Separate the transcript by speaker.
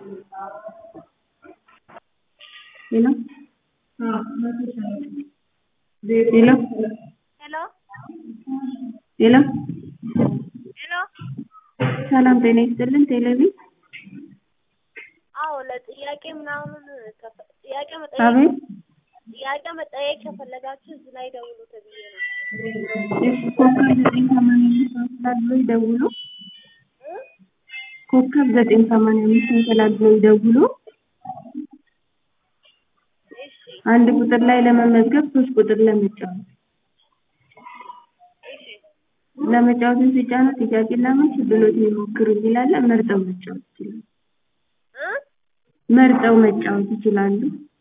Speaker 1: ሄሎ ሄሎ
Speaker 2: ሄሎ
Speaker 1: ሄሎ
Speaker 2: ሄሎ
Speaker 1: ሰላም ጤና ይስጥልን ቴሌቪ
Speaker 2: አዎ ለጥያቄ ምናምን ከፈ- ጥያቄ መጠየቅ
Speaker 1: አቤት
Speaker 2: ጥያቄ መጠየቅ ከፈለጋችሁ እዚህ ላይ ደውሉ ተብዬ ነው።
Speaker 1: እሺ ኮከብ ዘጠኝ ሰማንያ አምስት ተላልሎ ይደውሉ
Speaker 2: እ?
Speaker 1: ኮከብ ዘጠኝ ሰማንያ አምስት ተላልሎ ይደውሉ
Speaker 2: እሺ
Speaker 1: አንድ ቁጥር ላይ ለመመዝገብ ሶስት ቁጥር ለመጫወት
Speaker 2: እሺ
Speaker 1: ለመጫወትን ሲጫኑ ጥያቄና መልስ ብሎት ይሞክሩ ይላል መርጠው መጫወት ይችላሉ
Speaker 2: እ?
Speaker 1: መርጠው መጫወት ይችላሉ